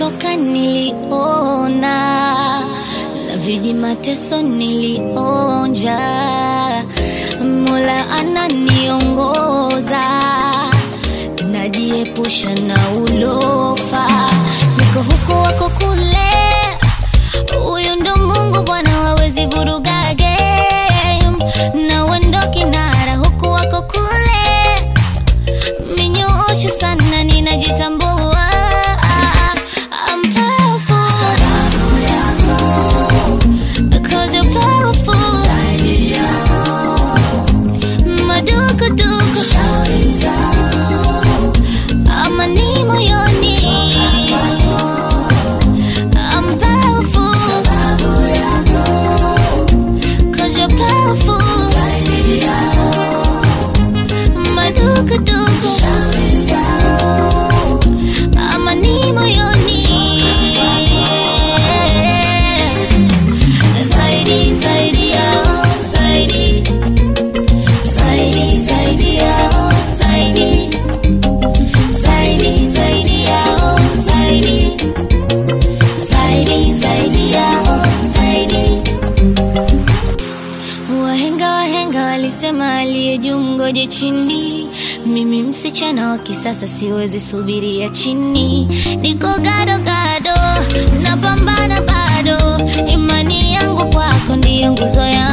nilikotoka niliona na viji mateso nilionja mola ananiongoza najiepusha na ulofa niko huko wako kule huyu ndo mungu bwana wawezi vuruga game na wendo kinara huku wako kule minyoosho sana ninajitambua I'm powerful Cause you're powerful Madukuduku Amani moyoni I'm powerful Cause you're powerful Madukuduku Amani moyoni Zaidi, zaidi yao, zaidi Zaidi, zaidi yao, zaidi Zaidi, zaidi yao, zaidi Zaidi, zaidi yao, zaidi Wahenga wahenga walisema aliye juu ngoje chini. Mimi msichana wa kisasa siwezi subiria chini, niko gado gado, napambana bado, imani yangu kwako ndiyo nguzo yangu.